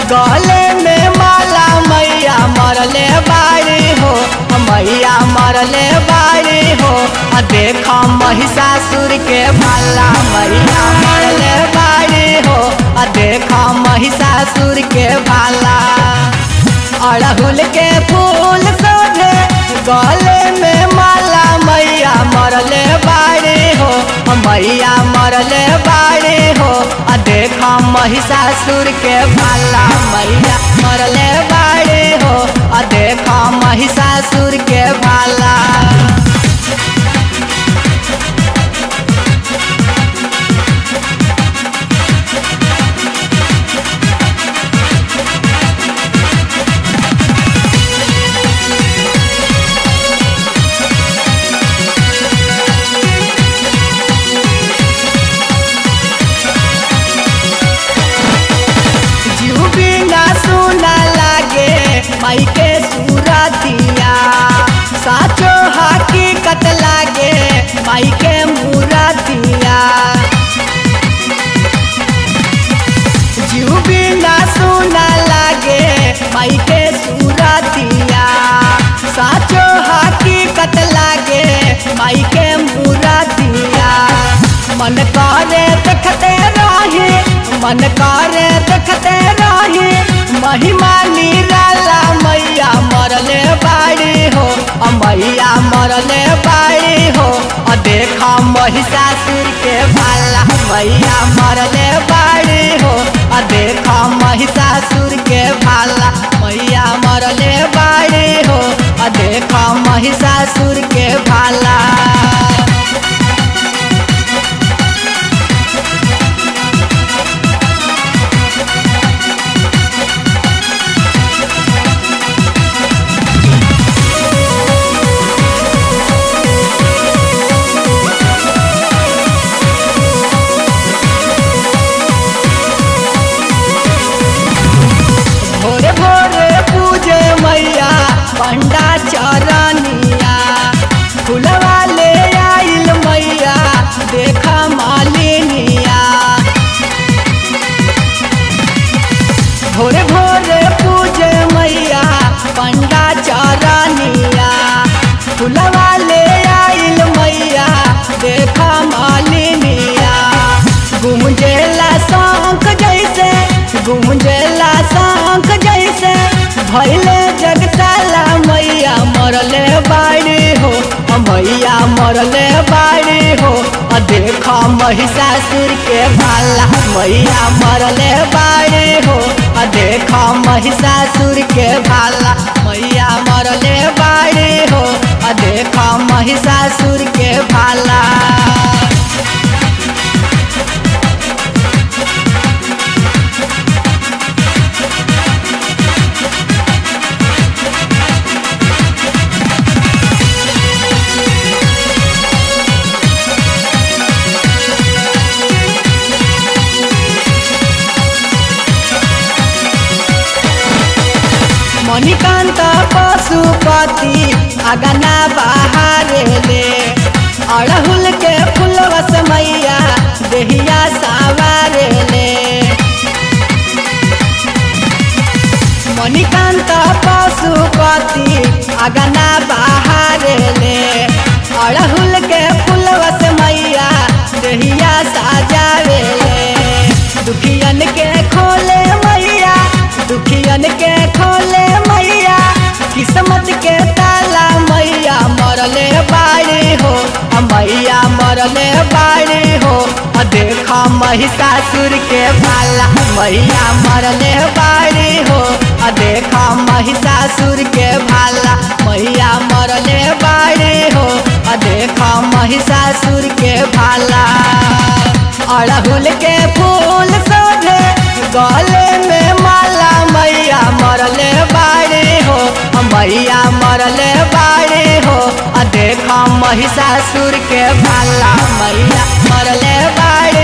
गले में माला मैया मरले बाड़ी हो मैया मरले बाड़ी हो आ देख महिषासुर के भाला मैया मरले बाड़ी हो आ देख महिषासुर के भाला अड़हुल के फूल सोझे गले में माला मैया मरले बाड़ी हो मैया मरले बाड़ी हो आ देख महिषासुर के भाला मैया मरले बाड़ी हो आ देख महिषासुर के भाला जीव बिना सुना लागे माई के सूरतिया साचो हकीकत लागे माई के मूरतिया जीव बिना सुना लागे माई के सूरतिया साचो हकीकत लागे माई के मूरतिया मन करे देखते रही मन करे देखते रही महिमा निराला मैया मरले बाड़ी हो अ मैया मरले बाड़ी हो अ देखा महिषासुर के भाला मैया मरले बाड़ी हो अ देखा महिषासुर के भाला मैया मरले बाड़ी हो अ देखा महिषासुर के भाला भोरे भोरे पूजे मैया पंडा चरनिया फुलवा ले आइल मैया देख मालिनिया भोरे भोरे पूजे मैया पंडा चरनिया फुलवा ले आइल मैया देख मालिनिया गुमजेला शंख जैसे गुमजेला शंख जैसे भैले जगताला मैया मरले बाड़ी हो अ मैया मरले बाड़ी हो अ देख महिषासुर के भाला मैया मरले बाड़ी हो अ देख महिषासुर के भाला मैया मरले बाड़ी हो अ देख महिषासुर के भाला मणिकान्त पशुपति अगना बहारे ले अड़हुल के फुलवस मैया देहिया सावारे ले मणिकान्त पशुपति अगना बहारे ले अड़हुल के फुलवस मैया देहिया साजावे ले दुखियन के खोले मैया दुखियन के खोले मैया किस्मत के ताला मैया मरले बाड़ी हो अ मैया मरले बाड़ी हो अ देखा महिषासुर के भाला मैया मरले बाड़ी हो अ देखा महिषासुर के भाला मैया मरले बाड़ी हो अ देखा महिषासुर के भाला अड़हुल के फूल सोझे गले में माला मैया मरले बाड़ी हो मैया मरले बाड़ी हो आ देख महिषासुर के भाला मैया मरले बाड़ी